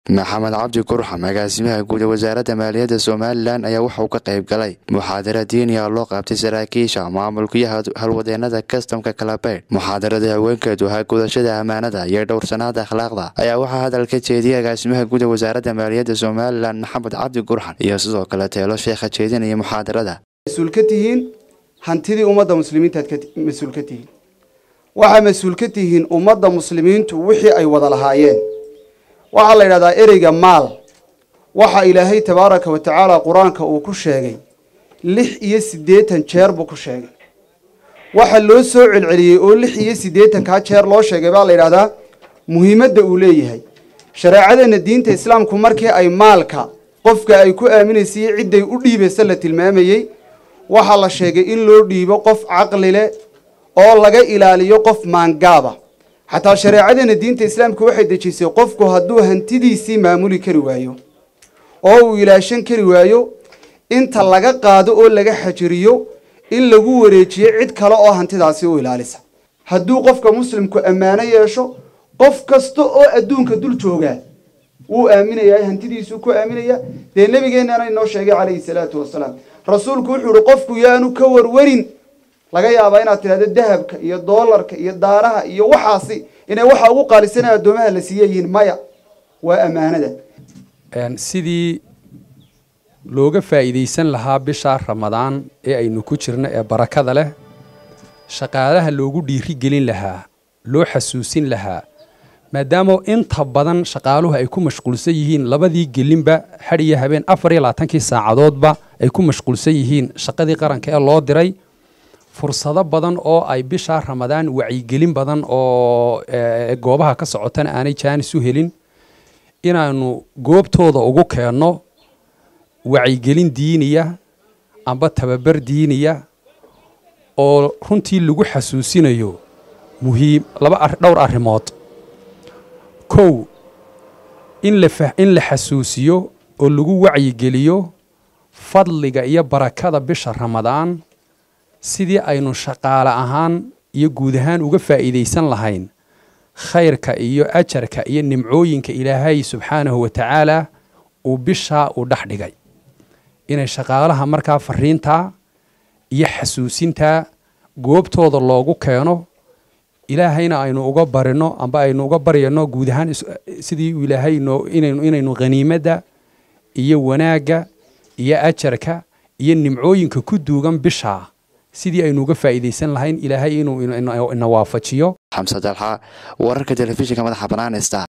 maxamed cabdi kurxam agaasimaha guud ee wasaaradda maaliyadda somalilan ayaa waxauu ka qayb galay muxaadara diiniya loo qabtay saraakiisha maamulkiyo halwadeenada kastamka kalabeydh muxaadarada haweenkeedu ahaa gudashada ammaanada iyo dhowrsanaada akhlaaqda ayaa waxaa hadal ka jeediyay agaasimaha guud ee wasaaradda maaliyadda somalilan maxamed cabdi kurxan iyo sidoo kale teelo sheekha jeedinaya muxaadarada mas-uul ka tihiin hantidii ummadda muslimiintaad mas-uul ka tihiin waxaa mas-uul ka tihiin ummadda muslimiintu wixii ay wada lahaayeen waxaa la yidhahdaa ereyga maal waxa ilaahay tabaaraka wa tacaala qur-aanka uu ku sheegay lix iyo siddeetan jeer buu ku sheegay waxa loo soo celceliyey oo lix iyo siddeetankaa jeer loo sheegay baa la yidhahdaa muhiimadda uu leeyahay shareecadeenna diinta islaamku markii ay maalka qofka ay ku aaminaysay cidday u dhiibaysa la tilmaamayey waxaa la sheegay in loo dhiibo qof caqli leh oo laga ilaaliyo qof maangaaba xataa shareecadeena diinta islaamka waxay dejisay qofku hadduu hantidiisii maamuli kari waayo oo uu ilaashan kari waayo inta laga qaado oo laga xajiriyo in lagu wareejiyo cid kale oo hantidaasi u ilaalisa hadduu qofka muslimku ammaano yeesho qof kasta oo adduunka dul joogaa wuu aaminayaa hantidiisuu ku aaminaya dee nabigeenana inoo sheegay calayhi salaatu wasalaam rasuulku wuxuu ihi qofku yaanu ka warwarin laga yaabaa inaad tidhahdo dahabka iyo doolarka iyo daaraha iyo waxaasi inay waxa ugu qaalisanaya addoomaha la siiya yihiin maya waa ammaanada sidii looga faa'iidaysan lahaa bishaa ramadaan ee aynu ku jirno ee barakada leh shaqaalaha loogu dhiiri gelin lahaa loo xasuusin lahaa maadaama inta badan shaqaaluhu ay ku mashquulsan yihiin labadii gelinba xad iyo habeen afar iyo labaatankii saacadoodba ay ku mashquulsan yihiin shaqadii qaranka ee loo diray fursado badan oo ay bishaa ramadaan wacyigelin badan oo goobaha ka socotana aanay jaanis u helin inaanu goobtooda ugu keenno wacyigelin diiniya amba tababar diiniya oo runtii lagu xasuusinayo muhiim laba dhowr arrimood kow in la in la xasuusiyo oo lagu wacyigeliyo fadliga iyo barakada bisha ramadaan sidii aynu shaqaale ahaan iyo guud ahaan uga faa'iidaysan lahayn khayrka iyo ajarka iyo nimcooyinka ilaahay subxaanahu wa tacaala uu bishaa uu dhex dhigay inay shaqaalaha markaa fariintaa iyo xasuusintaa goobtooda loogu keeno ilaahayna aynu uga barino amba aynu uga baryano guud ahaan sidii uu ilaahay inaynu khaniimadda iyo wanaagga iyo ajarka iyo nimcooyinka ku duugan bishaa sidii aynu uga faa'iidaysan lahayn ilaahay inuu ina waafajiyo xamse dalxa wararka telefishinka madaxa banaanesta